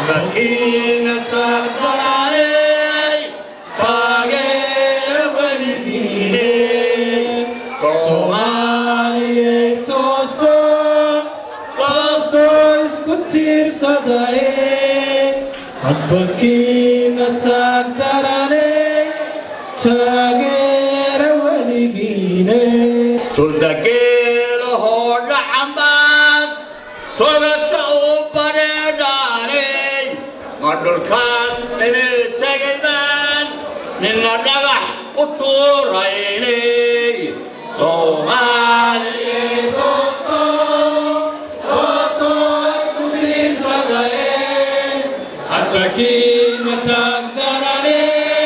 xabakiina taagdalaaley taageera weligiine soomaaliyey tooso tooso isku tiirsadaye xabakiina taagdarane taageera weligiine tuldageelahoo dhacambaad togasha u bareedhaaley ma dhulkaas inay tegaydaan nina dhagax u tuuraynay soomaaliya tooso tooso isku tiirsadaye xabakiina taagdarane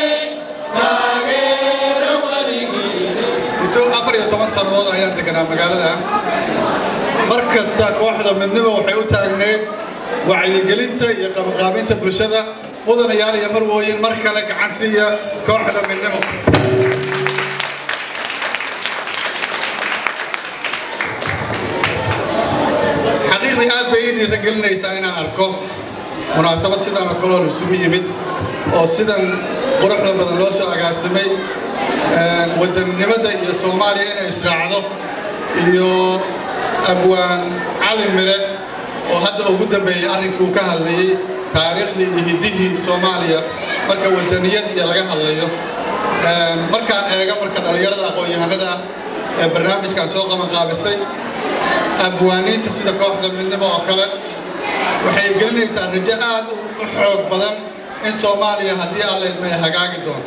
taageera weligiine muddo afar iyo toban sannadood ayaan deganaa magaalada mar kasta kooxda midnimo waxay u taagneed wacyigelinta iyo qabanqaabinta bulshada mudanayaal iyo marwooyin mar kale gacan siiya kooxda midnimo xaqiiqdii aad bay ii dhiiragelinaysaa inaan arko munaasabad sidan oo kaleoo isugu yimid oo sidan quruxda badan loo soo agaasimay wadannimada iyo soomaaliya inay israacdo iyo abwaan cali mire oo hadda ugu dambeeyey arrinkuu ka hadlayey taariikhdii iyo hiddihii soomaaliya marka wadaniyad iyo laga hadlayo markaan eega marka dhallinyarada aqoon-yahanada ah ee barnaamijkan soo qabanqaabisay abwaaniinta sida kooxda midnimo oo kale waxay gelinaysaa rajo aad u xoog badan in soomaaliya haddii alleedma ay hagaagi doonto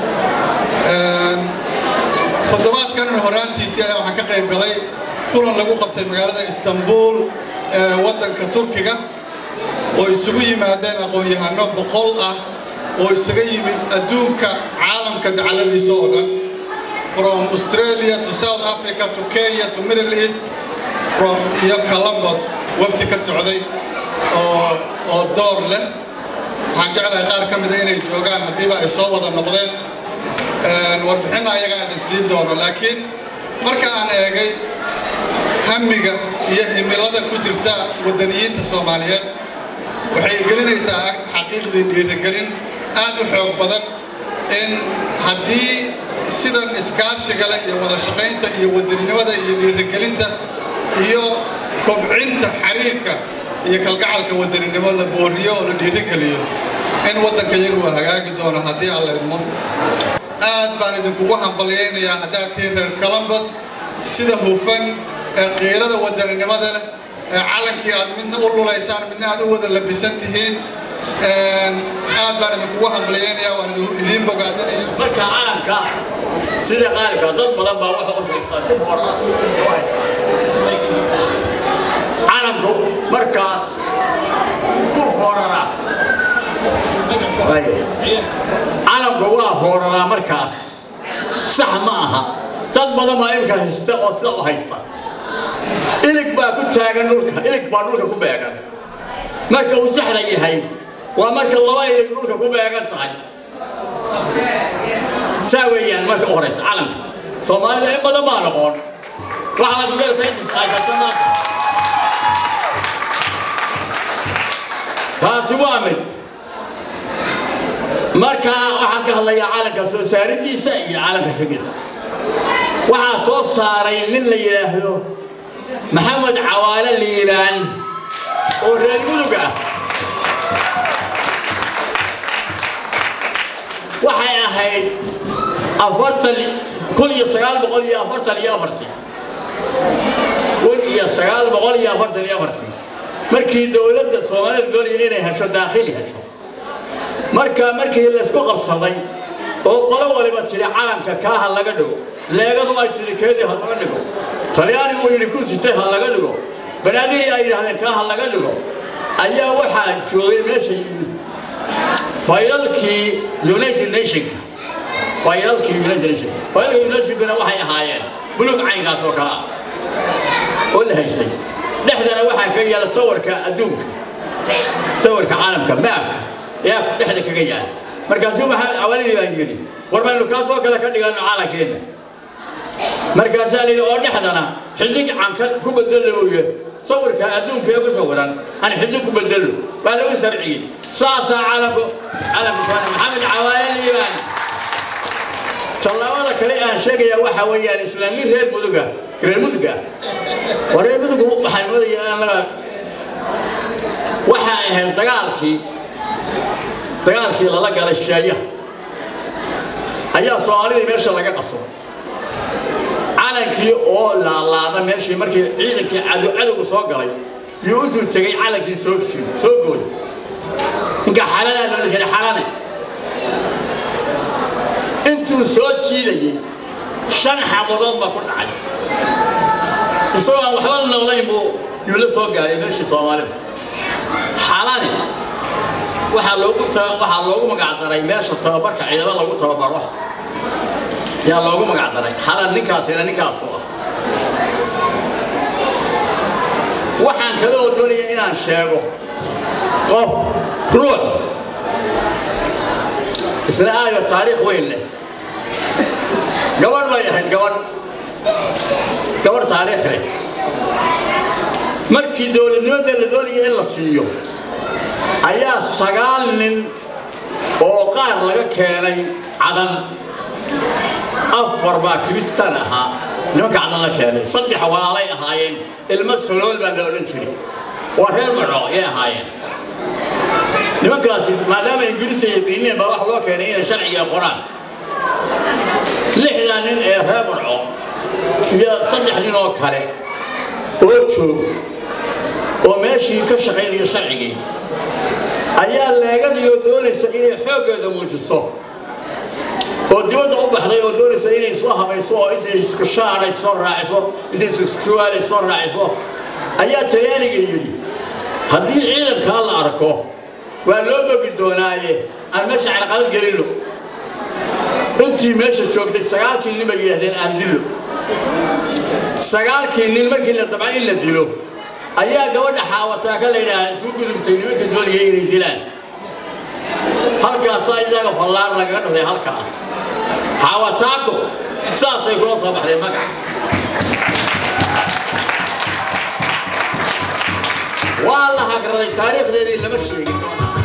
toddobaadkan horaantiisii ayaa waxaan ka qayb galay kulan lagu qabtay magaalada istanbul ee waddanka turkiga oo isugu yimaadeen aqoon-yahano boqol ah oo isaga yimid adduunka caalamka dacaladiisa oo dhan from australia to south africa to kenya to middle east from iyo columbus wafdi ka socday oo oo door leh waxaan jeclahay qaar ka mida inay joogaan haddiiba ay soo wada noqdeen warbixinna ayaga idin siin doono laakiin marka aan eegay hamiga iyo himilada ku jirta waddaniyiinta soomaaliyeed waxay gelinaysaa xaqiiqdii dhiirigelin aad u xoog badan in haddii sidan iskaashiga leh iyo wada shaqaynta iyo wadaninimada iyo dhiirigelinta iyo kobcinta xiriirka iyo kalgacalka wadaninimo la booriyo oo la dhiirigeliyo in waddanka iyagu uu hagaagi doono haddii aan la idmo aad baan idinkugu hambalyaynayaa haddaad tihiin reer columbus sida hufan ee qiirada wadaninimada leh ee calankii aad midna u lulaysaan midna aad u wada labisan tihiin aad baan idinkugu hambalyaynayaa waan idiin bogaadinaya marka calanka sida qaalibka dad badan baa waxa u haystaa si bora calanku markaas ku horara calanku waa hooraraa markaas sax ma aha dad badan baa imka haysta oo sida u haysta ilig baa ku taagan dhulka ilig baa dhulka ku beegan marka uu saxda yahay waa marka laba ilig dhulka ku beegan tahay saa weeyaan marka u horeysa calanka soomaalida in badan baa noqon waxaad ugarta intisaashata maanta taasi waa mid marka waxaan ka hadlayaa calanka soo saaridiisa iyo calanka xigida waxaa soo saaray nin la yidhaahdo maxamed cawaale liibaan oo reer mudug ah waxay ahayd afartan kun iyo sagaal boqol iyo afartan iyo afartii kun iyo sagaal boqol iyo afartan iyo afartii markii dowladda soomaalida doonaya inay hesho daakhili hesho marka markii laysku qabsaday oo qolo waliba tiri calanka kaa ha laga dhigo leegadu ay tiri keedii ha laga dhigo talyaanigu uu yidhi kursitay ha laga dhigo banaadiri ay yidhahdeen kaa ha laga dhigo ayaa waxaa joogay meesha yimid faylalkii united nationka faylalkii united nation faylalka united nationkuna waxay ahaayeen buluug caynkaas oo kale ah oo la haystay dhexdana waxaa kaga yaala sawirka adduunka sawirka caalamka maabka yaa dhexda kaga yaala markaasu waxaa awalidii baan yidhi war maynu kaasoo kale ka dhigano caalankeena markaasaa la yidhi oo dhexdana xillig canka ku bedelo uu yidhi sawirka adduunka ee ku sawiran aan xiddo ku bedelo waa lagu sharciyey saasaa calamku calamku soomaaliya maxamed cawaale liibaan tallaabada kale aan sheegayaa waxa weeyaan islaami reer muduga reer muduga waa reer mudugu waxaan moodaya annaga waxaa ahayd dagaalkii dagaalkii lala galay sheeyaha ayaa soomaalida meesha laga qaso calankii oo laalaada meeshii markii ciidankii cadow cadowga soo galay iyo intuu tegay calankii soo soo gooy ninka xalanaa loola jiray xalane intuu soo jiidayey shan xabadood baa ku dhacay isagoo aan waxba noolayn buu yuu la soo gaaray meeshii soomaalida xalane waxaa loogu waxaa loogu magacdaray meesha tababarka ciidamo lagu tababaro yaa loogu magacdaray xalan ninkaasina ninkaasu ah waxaan kale oo doonaya inaan sheego qof ruux isla aayo taariikh weyn leh gabadh bay ahayd gabadh gabadh taariikh leh markii dowladnimada la doonaya in la siiyo ayaa sagaal nin oo qaar laga keenay cadan afar baa kiristaan ahaa nimanka cadan la keenay saddex walaalay ahaayeen ilmo salool baa la odhan jiray waa reer maco yay ahaayeen nimankaasi maadaama ingiriis ay yaqiineen baa wax loo keenay inay sharciga qoraan lixdaa nin ee reer maco iyo saddex nin oo kale oo joog oo meeshii ka shaqaynaya sharcigii ayaa leegadii oo doonaysa inay xooggeeda muujiso oo dibadda u baxday oo doonaysa inay soo habayso oo intay isku shaaray soo raaciso intay iskuwaalay soo raaciso ayaa talyaaniga yidhi haddii ciidankaa la arko waa loo bogi doonaaye aan meesha carqalad gelino intii meesha joogtay sagaalkii nin bay yidhahdeen aan dilo sagaalkii nin markii la dabca in la dilo ayaa gabadha xaawataa ka la yidhaaha isu gudubtay nimanka doonaya inay dilaan halkaasaa isaga fallaar lagaga dhashay halka ah xaawataako saasay kula soo baxday magac waa la hagraday taariikhdeedii lama sheegin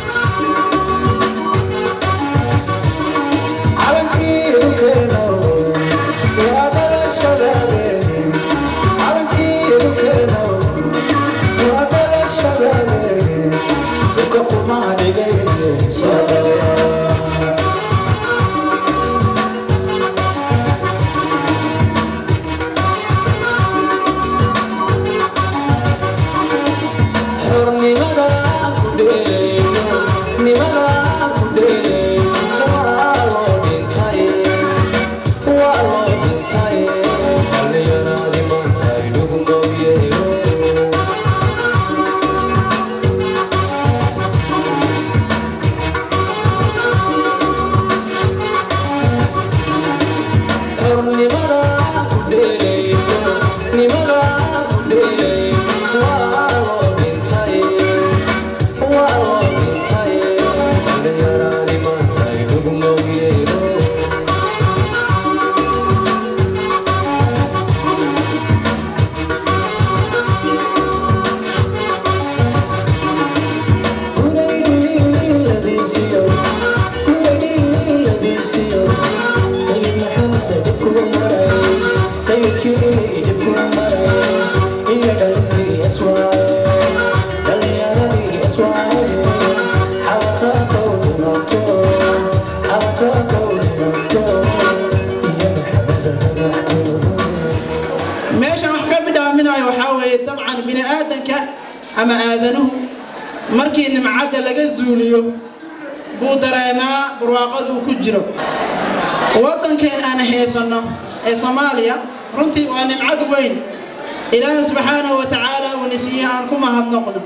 meeshan wax ka bidhaaminayo waxaa weeye dabcan bini aadanka ama aadanuhu markii nimcadda laga zuuliyo buu dareemaa barwaaqada uu ku jiro waddankeen aan haysanno ee soomaaliya runtii waa nimcad weyn ilaahi subxaanahu wa tacaala uuna siiye aan ku mahadnoqno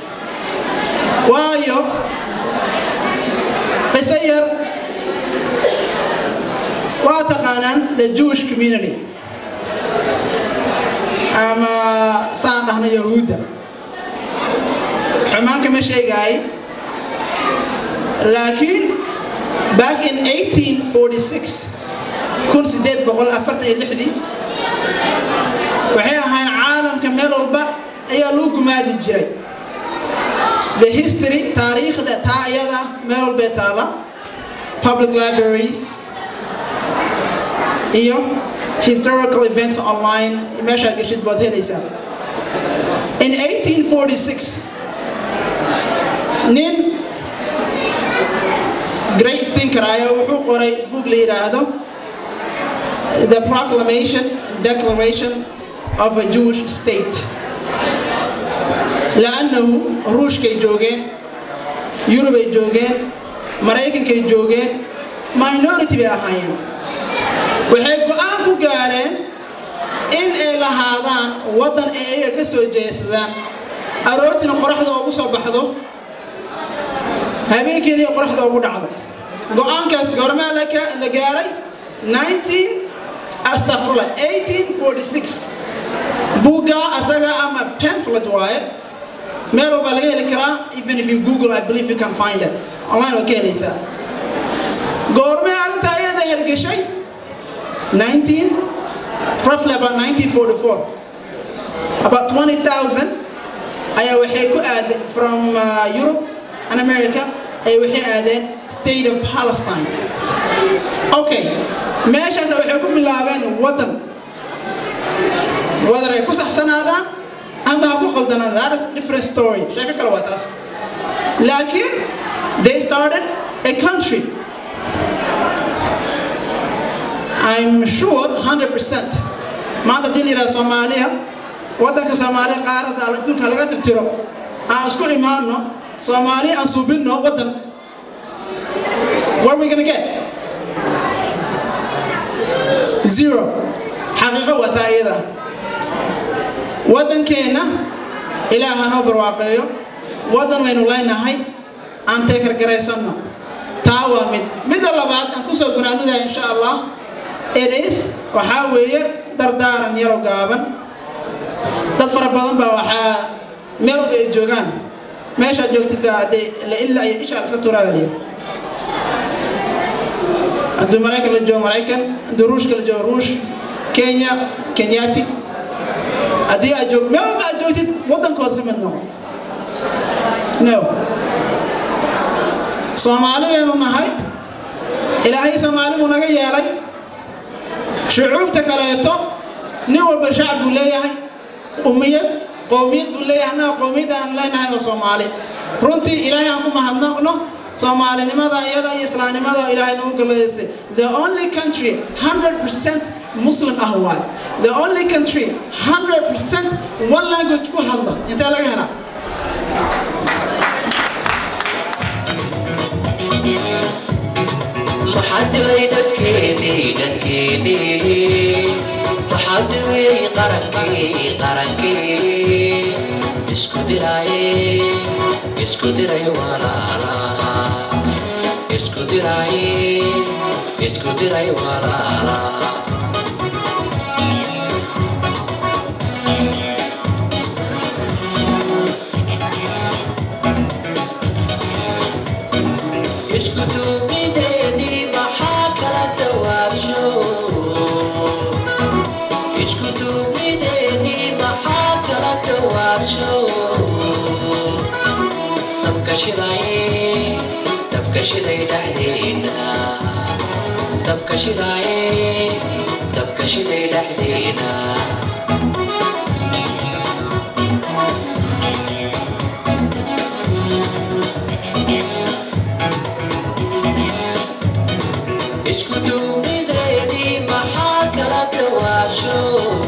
waayo qiso yar waa taqaanaan the jewish community ama saan dhahno yahuudda xumaanka ma sheegaay laakiin back in 1846 kun sideed boqol afartan iyo lixdii waxay ahayn caalamka meel walba ayaa lagu gumaadi jiray the history taariikhda taa iyada meel walbay taala public libraries iyo historical events online meeshaad geshid baad helaysaa in 1846 nin great thinker ayaa wuxuu qoray book la yidhaahdo the proclamation declaration of a jewish state لأنه ruushkay joogeen yurubay joogeen maraykankay joogeen minority bay ahaayeen waxay go-aan ku gaareen in ay lahaadaan waddan ay ayaga ka soo jeesadaan aroortina qoraxda ugu soo baxdo habeenkeediiyo qoraxda ugu dhacdo go-aankaas goormaa la gaaray 19 astafrula 1846 buugga asaga ama pamphlet waaye meel walbaa laga heli karaa even if you google i believe you can find it online waa ka helaysaa goormee arrinta ayada hergeshay 19 roughly about 1944 about 20000 ayaa waxay ku aadeen from uh, europe and america ay waxay aadeen state of palestine okay meeshaas waxay ku bilaabeen waddan waddan ay ku saxsanaadaan ama ha ku qaldanaadaan that is a different story sheeko kale waa taas laakiin they started a country I'm sure 100% maanta hadii la yidhaha soomaaliya waddanka soomaaliya qaaradda adduunka laga tirtiro aan isku imaanno soomaaliya aan subinno waddan what are we gonna get zero xaqiiqo waa taa iyada waddankeenna ilaah hanoo barwaaqeeyo waddan waynu leenahay aan teekargaraysanno taa waa mid midda labaad aan kusoo gunaanudahay insha allah it is waxaa weeye dardaaran yaro gaaban dad fara badan baa waxaa meel walba ay joogaan meeshaad joogtid baa dee la illa iyo ishaa iska turaaliyo hadduu maraykan la joogo maraykan hadduu ruushka la joogo ruush kenya kenyati haddii aad joog meel walba aad joogtid waddankood ka mid noqo no soomaali baynu nahay ilaahay soomaali buu naga yeelay shucuubta kaleeto nin walba shacab buu leeyahay ummiyad qowmiyad buu leeyahay annaga qowmiyadda aan leenahay oo soomaali runtii ilaahay aan ku mahadnaqno soomaalinimada iyada iyo islaamnimada ilaahay nagu galaysay the only country 100% muslim ah waay the only country 100% one language ku hadla intee laga helaa maxaadiray dadkeennii dadkeennii maxaadiray qarankii qarankii isku diraaye isku diray walaala isku diraaye isku diray walaala isku duubideennii maxaa kala dawaabsho isku duubideennii maxaa kala dawaabsho dabka shidaye dabka shiday dhexdeena dabka shidaye dabka shiday dhexdeena isku duubideedii maxaa kala dawaasho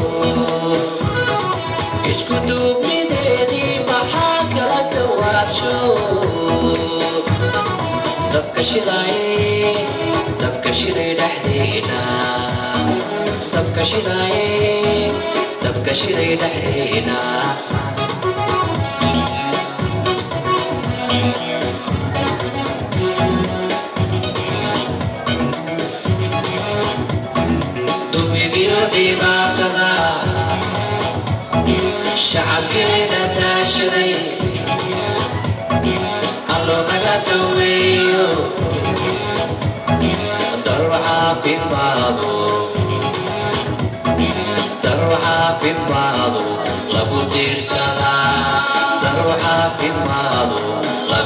isku duubideedii maxaa kala dawaasho dabka shidaye dabka shiday dhexdeena dabka shidaye dabka shiday dhexdeena dumigiyo dhibaatada shacabkeena daashaday allo naga daweeyo daru caafimaado daru caafimaado lagu diirsadaa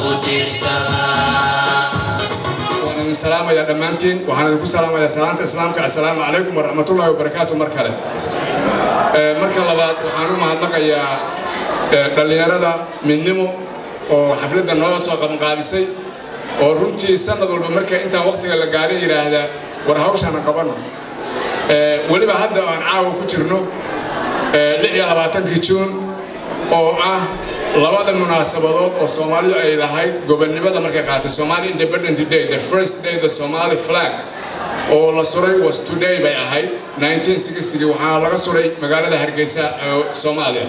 ku tiirsadaa waan idin salaamayaa dhammaantiin waxaan idinku salaamayaa salaanta islaamka assalaamu calaykum waraxmatullaahi wabarakaatu mar kale Ee, marka labaad waxaan u mahadnaqayaa ee, dhallinyarada midnimo oo xafladda noo soo qabanqaabisay oo runtii sanad walba marka intaan waqtiga la gaarin yidhaahdaa war hawshana qabano Ee, weliba hadda aan caawa ku jirno ee, lix iyo labaatankii juun oo ah labada munaasabadood oo soomaalidu ay lahayd gobonnimada markay qaatay somali independent day the first day the somali flag oo la suray was today bay ahayd 1960 waxaa laga suray magaalada hargeysa ee soomaaliya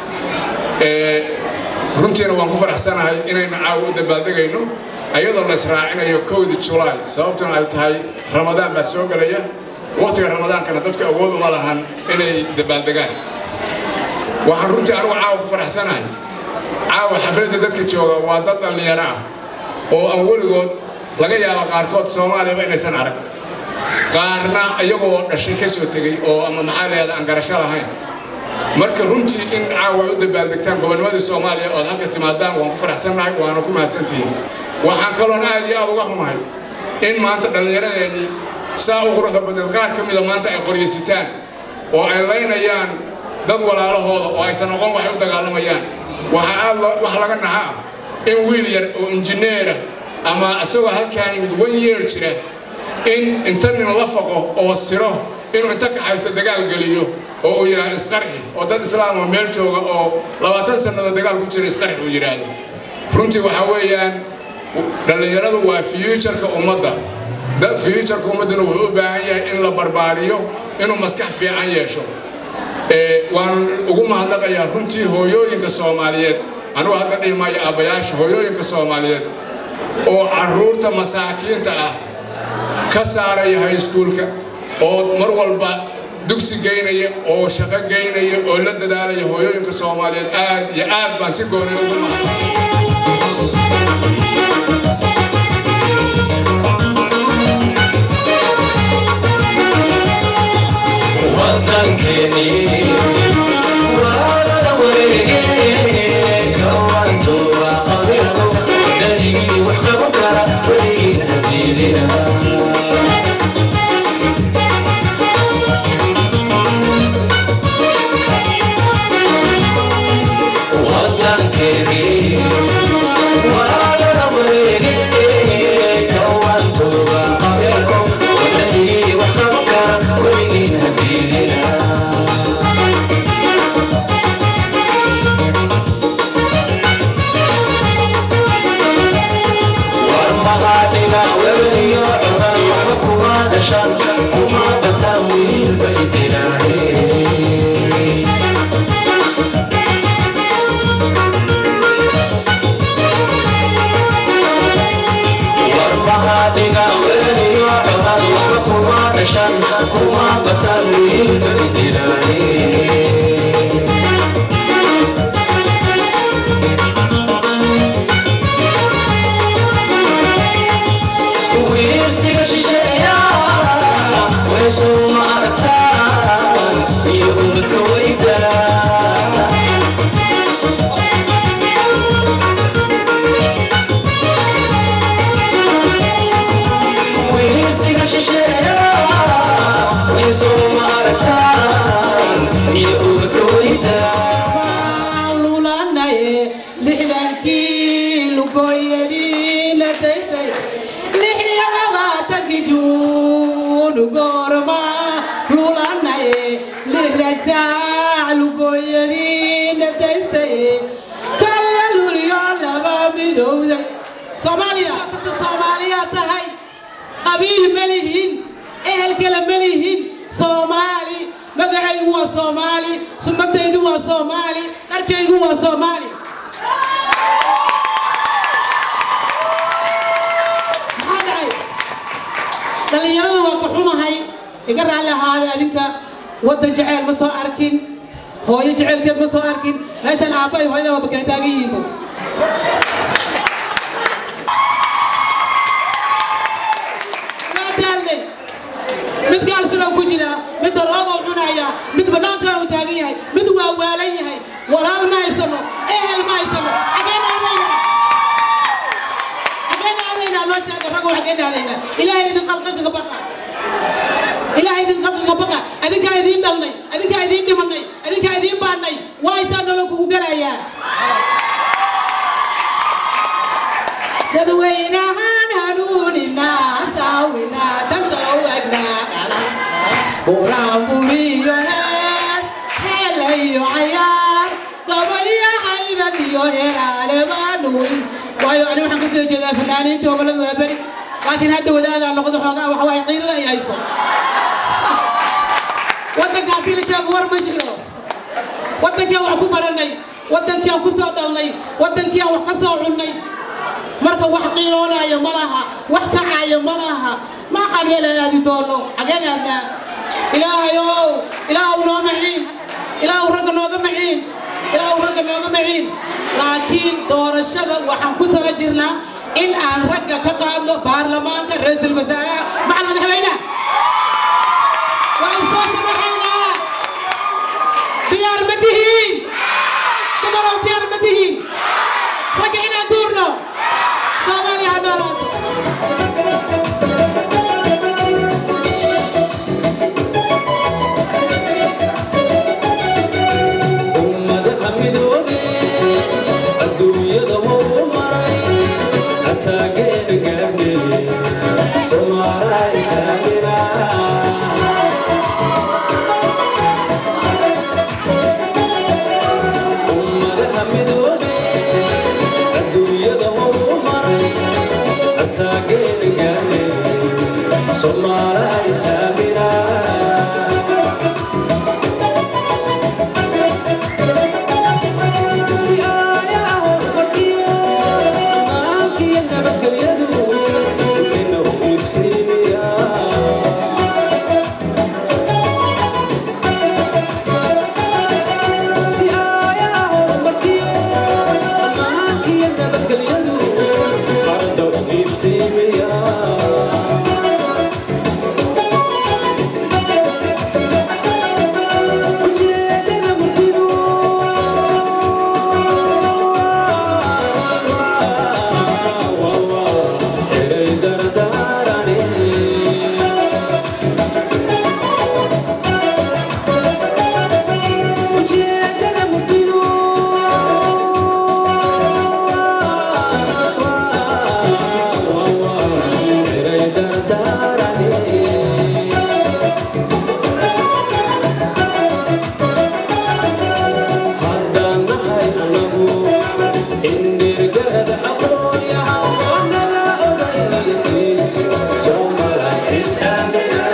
Ee, runtiina waan ku faraxsanahay inaynu caawa u dabaaldegayno ayadoo la israacinayo kowdii julaay sababtuna ay tahay ramadaan baa soo gelaya waqtiga ramadaankana dadku awood uma lahan inay dabaaldegaan waxaan runtii anigu caawa ku faraxsanahay caawa xafladda dadka jooga waa dad dhallinyaro ah oo aan weligood laga yaabo qaarkood soomaaliyaba inaysan arag qaarna iyagoo dhashay ka soo tegey oo ama maxaa la yahda aan garasho lahayn marka runtii in caawa ay u dabaaldegtaan gobonnimadii soomaaliya ood halka timaadaan waan ku faraxsannahay waana ku mahadsantihiin waxaan kaloon aad iyo aad uga xumahay in maanta dhallinyaradeenii saa u quruxda badneed qaar ka mida maanta ay qoryaysitaan oo ay laynayaan dad walaalahooda oo aysan aqoon waxay u dagaalamayaan waxaa aad lo- wax laga naha ah in wiil yar oo injineera ama isagoo halkaan yimid one year jira in inta nin la faqo oo siro inuu inta kaxaysto dagaal geliyo oo uu yidhaahdo isqarxi oo dad islaam oo meel jooga oo labaatan sannadood dagaal ku jira isqarxi uu yidhaahdo runtii waxaa weeyaan dhallinyaradu waa futureka ummadda dad futureka ummadduna wuxuu u baahan yahay in la barbaariyo inuu maskax fiican yeesho Ee, waan ugu mahadnaqayaa runtii hooyooyinka soomaaliyeed anugu hadda dhihi maayo aabbayaasha hooyooyinka soomaaliyeed oo carruurta masaakiinta ah ka saaraya high schoolka oo mar walba dugsi geynaya oo shaqo geynaya oo la dadaalaya hooyooyinka soomaaliyeed aad iyo aad baan si goonay ugu mahadnaq waddankeennii waa lala wareegay kawantu waa qabiilku danigii wax qaban kara weligiin hadiidina waddankeennii waa lala wareegay kawantu waa qabiilku danigii wax qaban kara weligiin hadiidina warmahadhiga weberiyo cunan waxba kuma dhashan kuma bataan wiil bay dilaahe warmahadhiga weberiyo cunan waxba kuma dhashan kuma bataan wiil bay dilaahe wiirsiga shisheeya weeshow ma aragtaan iyo umadka weyda wiirsiga shisheeya weeshow ma aragtaan iyo umadka weyda lulanaye lixdankii lugoyadiina daysay lix iyo labaatankii juun goorma lulanaye lixdan saac lugoyadiina daysay kala luliyo laba midowday soomaaliya dadka soomaaliya tahay qabiil ma lihin ehel kale ma lihin soomaali magacaygu waa soomaali sumadaydu waa soomaali dharkaygu waa soomaali maxaa dhacay dhallinyarada waa ka xumahay iga raalli ahaada adinka waddan jeceyl ma soo arkin hooyo jeceylkeed ma soo arkin meeshan aabbahay hooyada waa bakana taagan yihiinba waa daalnay mid gaalsuna ku jira mid daloodoo cunaya mid bannaankan uu taagan yahay mid waa waalan yahay walaal ma haysano ehel ma haysano xageen aadayna annaga wax ka dhaadayna ilaahay idin qalqiga baqa ilaahay idin qalqiga baqa adinkaa idiin dhalnay adinkaa idiin dhimanay adinkaa idiin baanay waa isaa nolol kugu gelayaa dadweynahaan hanuuninaa saawinaa danta wagnaa dhala buraan buriyo heer heelayo cayaar gabaya haydad iyo heraale maanuun waayo ani waxaan kasoo jeedaa fanaaniinta gobolada waa beri laakiin hadda wadaagaa noqdo xoogaa waxa waaye qiirada ay hayso waddanka haddii la sheego war ma jiro waddankii aan wax ku baranay waddankii aan ku soo dhalnay waddankii aan wax ka soo cunnay marka wax qiiroonaya ma laha wax kacaaya ma laha ma aqaan meelaan aadi doono xageen aadnaa ilaahayow ilaahu noo maciin ilaahu ragga nooga maciin ilaahu ragga nooga maciin laakiin doorashada waxaan ku tala jirnaa in aan ragga ka qaadno baarlamaanka ra-iisul wasaaraha maxal madaxweynaha waa isoo sharaxaynaa diyaar ma tihiin dumaroo diyaar ma tihiin ragga inaan duurno soomaaliya ha noolaato ummadaha midoobe adduunyada hou maray asaageeda gaabne somaala isaagina ummadaha midoobe adduunyada hou maray asaageeda gaabne somaala isaagina Si ayaha hormariyo ammaankiyo nabadgelyadu inuu iftiimiya Si ayaha hormariyo ammaankiyo nabadgelyadu ardau iftiimiya ujeedada murtidu eray dardaarane ujeedada murtidu eray dardaarane haddaan nahay anagu indhirgarada aqoonyaha oo naga ogaysiis soomala islaamina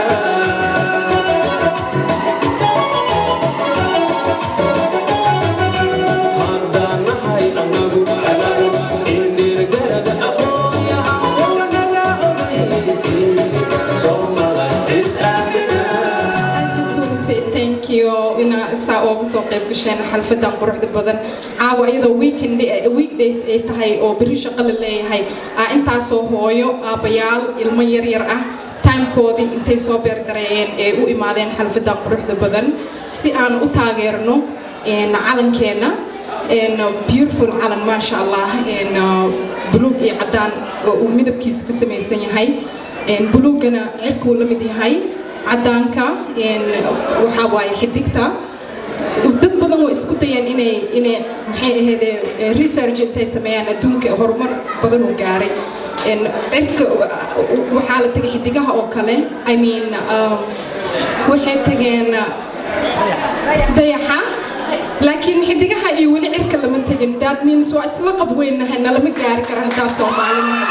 haddaan nahay anagu indhirgarada aqoonyaha oo naga ogaysiis soomala islaamina I just want to say thank you inaa isaa ooga soo qayb gasheen xalfadan quruxda badan caawa iyadoo weekend weekdays ay tahay oo beri shaqo la leeyahay aa intaasoo hooyo aabbayaal ilmo yaryar ah timekoodii intay soo beerdareeyeen ee u imaadeen xalfadan quruxda badan si aan u taageerno een, calankeenna een, beautiful calan maasha allah een, buluug iyo cadaan oo uu midabkiisa ka samaysan yahay een, buluugana cirkuu la mid yahay cadaanka een, waxaa waaye xidigta dad badan waa isku dayeen inay inay maxay ahayd research intay sameeyaan adduunka horumar badan uu gaaray een, cirka waxaa la tagay xidigaha oo kale i mean um, waxay tageen dayaxa laakiin xidigaha iyo weli cirka lama tegin that means waa isla qab weynahay nalama gaari karo haddaa soomaalina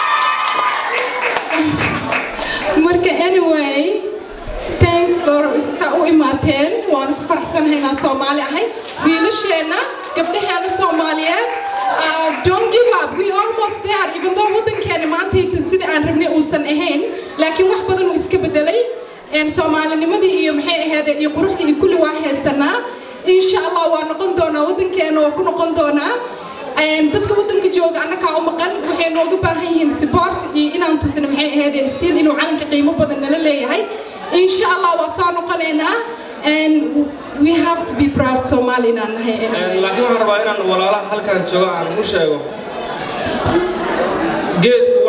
marka anyway thanks for saa u imaateen waanu ku faraxsanahay inaan soomaali ahay wiilasheenna gabdhaheena soomaaliyeed uh, don't give up we almost there even though wadankeena maanta sidii aan rabnay uusan ahayn laakiin wax badan uu iska bedelay een, soomaalinimadii iyo maxay ahayd iyo quruxdii iyo kulli waa heesanaa insha allah waa noqon doonaa wadankeena waa ku noqon doonaa Een, dadka wadanka jooga annagaa u maqan waxay nooga baahan yihiin support iyo inaan tusino maxay ahayd still inuu calanka qiimo badan nala leeyahay insha allah waa soo noqonaynaa and we have to be proud Somali inaan nahay laakiin waxaan rabaa inaan walaalaha halkan jooga aan u sheego geedku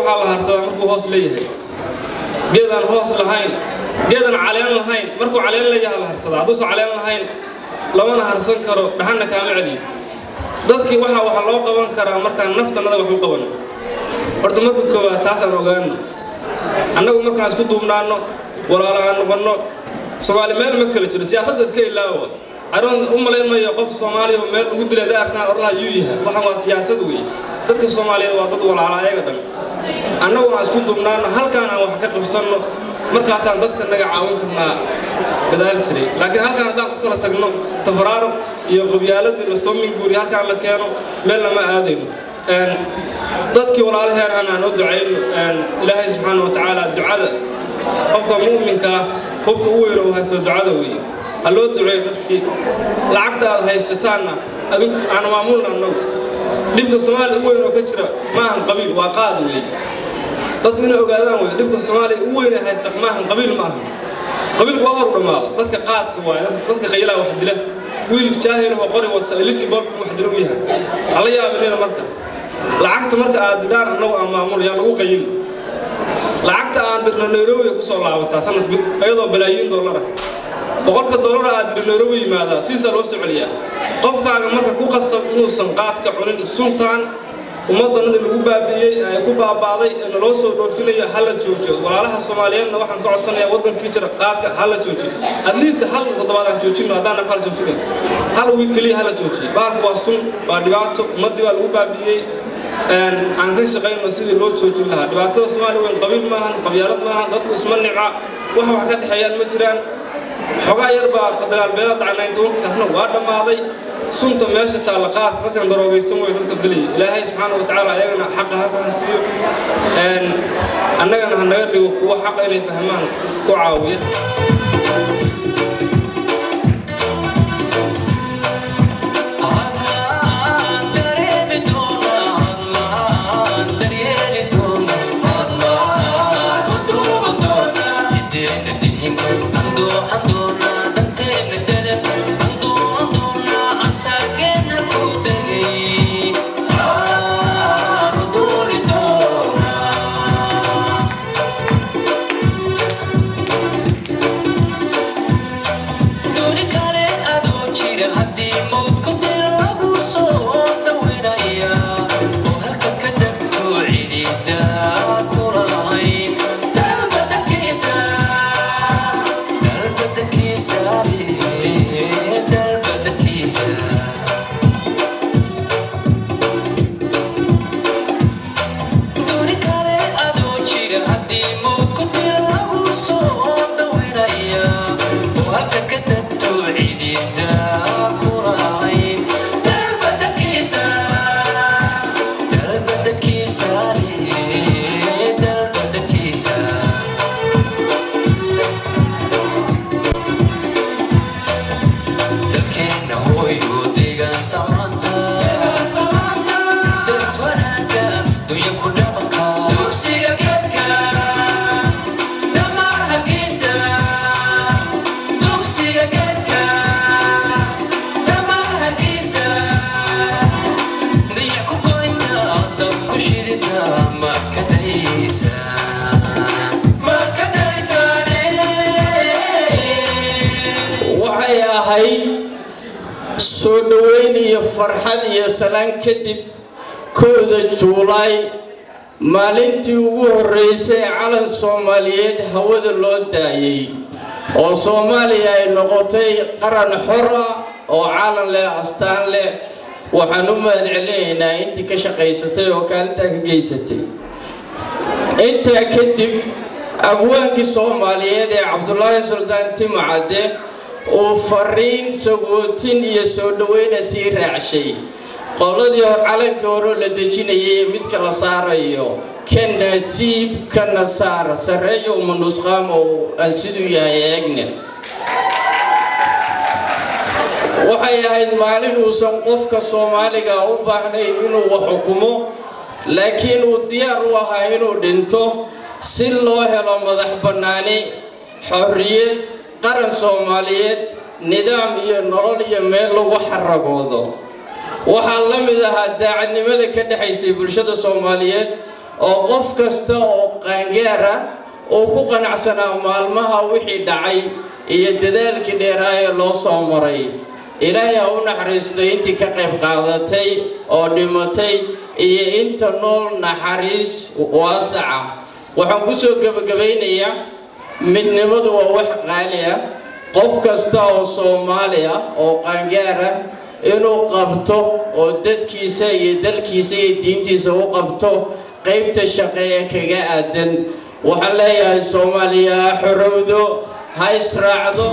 waxaa la harsadaa markuu hoos leeyahay geedaan hoos lahayn geedaan caleen lahayn markuu caleen leeyahay la harsadaa hadduusan caleen lahayn lamana harsan karo dhaxanna kaama celiyo dadkii waxaa waxa loo qaban karaa markaan naftanada wax u qabanno horta marka koowaad taasaan ogaano annagu markaan isku duubnaanno walaalo aan noqonno soomaali meel ma kala jiro siyaasadda iska ilaawa aroon u malayn mayo qof soomaaliya oo meel ugu dilay daarkaan orlaha yuu yahay waxaan waa siyaasad weeye dadka soomaaliyeed waa dad walaala ayaga dhan annagu aan isku duubnaanno halkaan aan wax ka qabsanno markaasaan dadka naga caawin karnaa gadaal jiray laakiin halkaan haddaan ku kala tagno tafaraaro iyo qabyaaladii lasoo minguuriyo halkaan la keeno meel lama aadayno dadkii walaalaheenan aan u ducayno ilaahay subxaana wa tacaala ducada qofka mu'minka ah hubka u weyn oo haysto ducada weeye ha loo duceeyo dadkii lacagta aad haysataanna adug aan maamulna annagu dhibka soomaaliya u weyn oo ka jira maahan qabiil waa qaad weeye dadku inay ogaadaan wey dhibka soomaaliya u weyn ee haysta maahan qabiil ma aha qabiilku waa hor dhammaado dadka qaadka waaye dadka qaylaa wax dila wiil jaahil oo qori wata elitibol wax dila u yahay hala yaabinina marka lacagta marka aad didhaan annagu aan maamul yaa lagu qayili lacagta aan dirno nairobi ku soo laabataa sanadkii iyadoo balaayiin dollara boqolka dollar aad dirno nairobi yimaadaa siisaa loo soo celiyaa qofkaaga marka ku qasab inuusan qaadka cunin suntaan ummaddanadii lagu baabi'iyey ee ku baaba'day ee naloo soo dhoofinaya hala joojiyo walaalaha soomaaliyeedna waxaan ka codsanayaa waddankii jira qaadka hala joojiyo adliista hal toddobaad aan joojino haddaan hala joojinayn hal wiil keliya hala joojiyo bahalku waa sun waa dhibaato ummaddii baa lagu baabi'iyey aan ka shaqayno sidii loo joojin lahaa dhibaatada soomaaliya weyn qabiil maahan qabyaalad maahan dadku isma nica wax wax ka dhexeeyaan ma jiraan xogaa yar baa dagaalbeela dhacay tobankaasna waa dhammaaday sunta meesha taalla qaadka dadkan daroogaysan wey dadka dilaya ilaahay subxaana wa tacaala ayagana xaqa halkan siiyo annagana ha naga dhigo kuwa xaqa inay fahmaan ku caawiya waxay ahayd soo dhoweyn iyo farxad iyo salaan kadib kooda juulaay maalintii ugu horreysay ee calan soomaaliyeed hawada loo daayey oo soomaaliya ay noqotay qaran xor ah oo calan leh astaan leh waxaan u mahad celinaynaa intii ka shaqaysatay oo kaalintaa ka geysatay intaa kadib abwaankii soomaaliyeed ee cabdulaahi suldaan timacadde uu fariin sagootin iyo soo dhoweyna sii raacshay qoladii calankii hore la dejinayay ee midka la saarayo ka nasiib kana saar sarreeyo uma nusqaam oo aan siduu yahay eegne waxay ahayd maalin uusan qofka soomaaliga u baahnayn inuu wax xukumo laakiin uu diyaar u ahaa inuu dhinto si loo helo madax bannaani xorriyad qaran soomaaliyeed nidaam iyo nolol iyo meel lagu xaragoodo waxaa la mid ahaa daacadnimada ka dhexaysay bulshada soomaaliyeed oo qof kasta oo qaangaara uu ku qanacsanaa maalmaha wixii dhacay iyo dadaalkii dheeraa ee loo soo maray ilaahay ha u naxariisto intii ka qayb qaadatay oo dhimatay iyo inta nool naxariis waasaca waxaan kusoo gebagabaynayaa midnimadu waa wax qaali ah qof kasta oo soomaali ah oo qaangaara inuu qabto oo dadkiisa iyo dalkiisa iyo diintiisa u qabto qaybta shaqeeya kaga aadan waxaan leeyahay soomaaliya ha xorowdo ha israacdo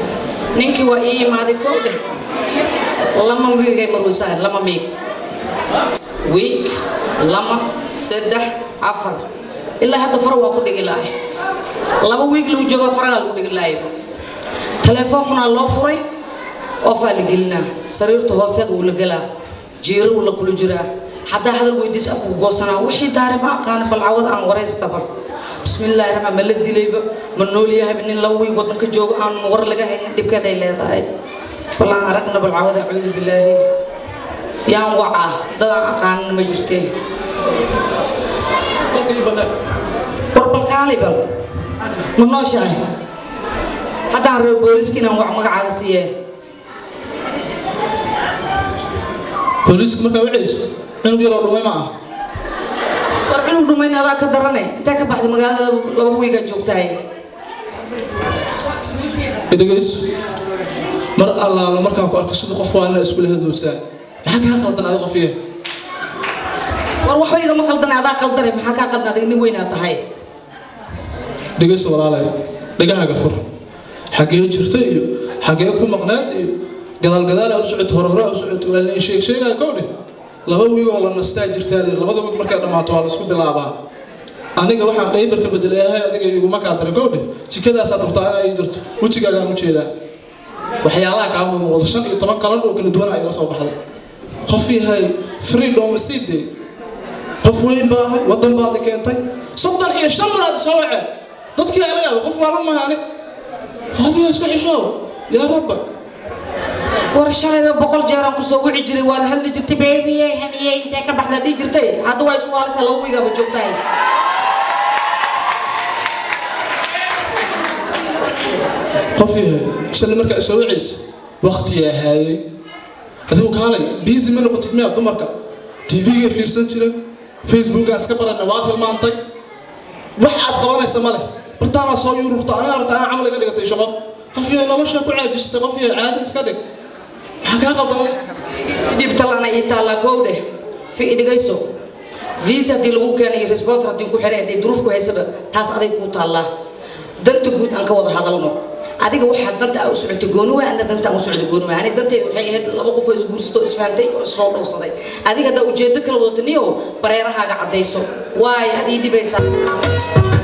ninkii waa ii imaaday kow dheh lama miigay maruusaha lama miig wiig lama saddex afar ilaa hadda fara waa ku dhigi lahay laba wiig lagu joogo faragaa lagu dhigi lahayo telefoonkunaa loo furay ofaa la gelinaa sariirta hoosteed wuu la gelaa jiiro wuu la kula jiraa haddaa hadal weydiis afku goosanaa wixii daari ma aqaana bal cawad aan waraystaba bismillaahi raxmaan ma la dilayba ma nool yahay nin laba wiig wadanka joogo aan war laga haynin dhibkeeday leedahay bal aan aragna bal cawad acuudu bilaahi yaan wacaa dadaan aqaanin ma jirtee war balkaali bal ma nooshahay haddaan reer booliiska inaan wac magacaaga siiyee booliisku markaa wacayso cunug yaroo dhumay ma ah war cunug dhumayn adaa ka darane intee ka baxday magaalada laba wiigaa joogtahay dhegayso mar allaala markaan ku arko sida qof waalina iskula hadlowsaa maxaa kaa qaldan adi qofiye war waxba igama qaldane adaa qaldane maxaa kaa qaldan adiga nin weynaa tahay dhegayso walaalay dhegahaaga fur xaggee jirta iyo xaggee ku maqnaad iyo gadaal gadaal aa u socoto hore hore aa u socoto waa lain sheeg sheegaa kowdhe laba wiig oo la nastaa jirtaa lir labada wiig markay dhammaato waa la isku bilaabaa aniga waxaan qaybarka bedelayahay adiga iguma kaa darin kowdhe jikadaasaad rabtaa inaa ii jirto wejigaagaan u jeedaa waxyaalaha kaa muuqda shan iyo toban kalan oo kala duwan ayaa soo baxday qof yahay freedom siide qof weyn baa ahay waddan baad keentay soddon iyo shan maraad soo waceen dadkii ala yaaba qof waalan maha ani qofiya isku xishoow yaa rabba war shalayba boqol jeeraan kusoo wici jiray waad hadli jirtay beebiye haniye intee ka baxdaa dhihi jirtay hadda waa isu waalisa laba wiigaaba joogtahay qof yahay shalay markaa soo wacaysa waqtiyaa haayay adigu kaalay biisi ma noqotid miyaa dumarka tv-ga fiirsan jira facebookaa iska barana waad hilmaantay wax aad qabanaysa male bartaanaa soo yururta aniga arta anaa camal iga dhigatay shaqo qof yahay noloshaa ku caajistay qof yahay caadi iska dhig maxaa kaa qaldan dhibtalana ii taallaa gowdhe fi idhigayso visa haddii lagu keenay iyo responser haddii ku xiray haddii duruuf ku haysaba taas aday kuu taallaa danta guud aan ka wada hadalno adiga waxaa danta aa u socotay gooni waa ana danta aan u socday gooni waa ani dantayda waxay ahayd laba qof oo isguursato oo isfahamtay oo isoo dhowrsaday adiga haddaa ujeedo kala wadato niyo bareerahaaga caddayso waay adii dhibaysaa